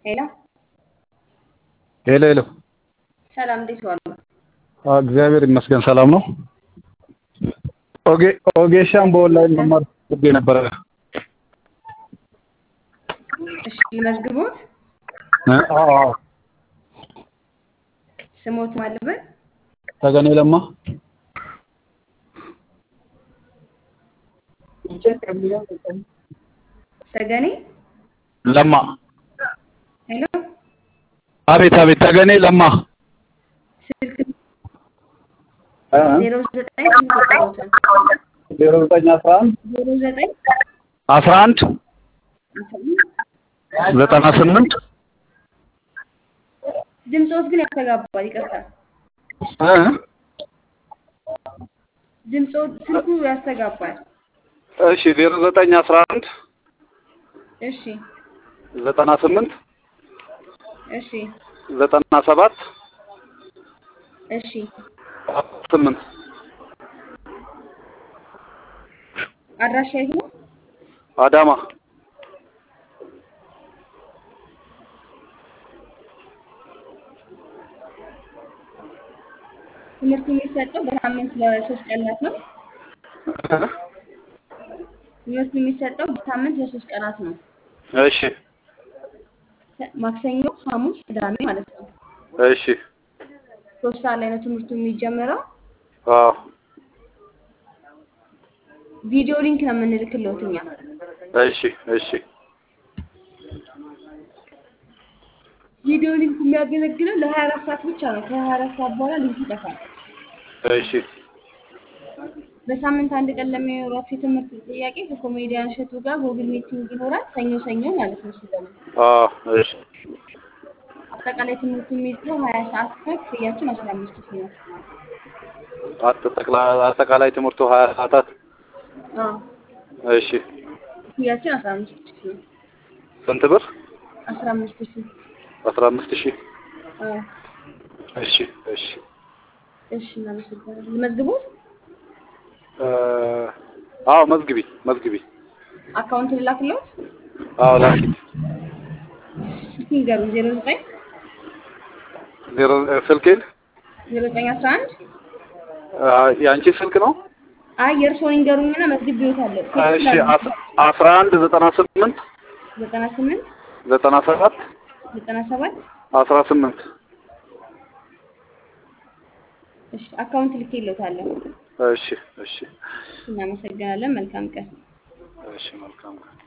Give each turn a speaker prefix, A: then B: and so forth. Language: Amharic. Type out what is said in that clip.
A: ሄሎ
B: ሄሎ ሄሎ።
A: ሰላም፣ እንዴት ዋሉ?
B: አዎ፣ እግዚአብሔር ይመስገን ሰላም ነው። ኦጌ ኦጌሻን በኦንላይን መማር ፈልጌ ነበረ።
A: እሺ፣ ልመዝግቦት።
B: እ? አዎ አዎ።
A: ስሞት ማለበት
B: ተገኔ ለማ
A: ተገኔ።
B: ለማ።
A: ሄሎ
B: አቤት አቤት። ተገኔ ለማ
A: ስልክ
B: እ?
A: ዜሮ ዘጠኝ ስልክ ቁጥሮትን
B: ዜሮ ዘጠኝ አስራ አንድ
A: ዜሮ ዘጠኝ
B: አስራ አንድ ዘጠና ስምንት
A: ድምፆት ግን ያስተጋባል። ይቅርታ
B: እ?
A: ድምፆት ስልኩ ያስተጋባል።
B: እሺ ዜሮ ዘጠኝ አስራ አንድ
A: እሺ
B: ዘጠና ስምንት
A: እሺ
B: ዘጠና ሰባት
A: እሺ
B: ስምንት
A: አድራሻ የት ነው?
B: አዳማ
A: ትምህርቱ የሚሰጠው በሳምንት ለሶስት ቀናት ነው። ትምህርቱ የሚሰጠው በሳምንት ለሶስት ቀናት ነው።
B: እሺ
A: ማክሰኞ፣ ሐሙስ፣ ቅዳሜ ማለት ነው።
B: እሺ
A: ሶስት ሰዓት ላይ ነው ትምህርቱ የሚጀምረው።
B: አዎ
A: ቪዲዮ ሊንክ ነው የምንልክለት እኛ።
B: እሺ እሺ
A: ቪዲዮ ሊንኩ የሚያገለግለው ለሀያ አራት ሰዓት ብቻ ነው። ከሀያ አራት ሰዓት በኋላ ሊንኩ ይጠፋል።
B: እሺ
A: በሳምንት አንድ ቀን ለሚኖራቸው የትምህርት ጥያቄ ከኮሜዲያን እሸቱ ጋር ጉግል ሚቲንግ ይኖራል። ሰኞ ሰኞ ማለት ነው። እሱ ደግሞ
B: አዎ እሺ
A: አጠቃላይ ትምህርቱ የሚይዘው ሀያ ሰዓት ነው። ክፍያችን አስራ አምስት ሺህ ነው።
B: አጠቃላይ አጠቃላይ ትምህርቱ ሀያ ሰዓታት
A: አዎ
B: እሺ
A: ክፍያችን አስራ አምስት ሺህ ነው።
B: ስንት ብር?
A: አስራ አምስት ሺህ
B: አስራ አምስት ሺህ
A: አዎ።
B: እሺ እሺ
A: እሺ እናመሰግናለን። ልመዝግቦት?
B: እ አዎ መዝግቢ መዝግቢ
A: አካውንት ልላክለት?
B: አዎ ላኪ
A: ስልክ ይንገሩኝ። ዜሮ ዘጠኝ
B: ዜሮ ስልኬን
A: ዜሮ ዘጠኝ አስራ አንድ
B: አ፣ የአንቺ ስልክ ነው?
A: አይ የእርስዎን ይንገሩኝና መዝግቤዎታለሁ።
B: እሺ አስ- አስራ አንድ ዘጠና ስምንት
A: ዘጠና ስምንት
B: ዘጠና ሰባት
A: ዘጠና ሰባት
B: አስራ ስምንት
A: እሺ አካውንት ልኬልዎታለሁ።
B: እሺ እሺ
A: እናመሰግናለን። መልካም ቀን።
B: እሺ መልካም ቀን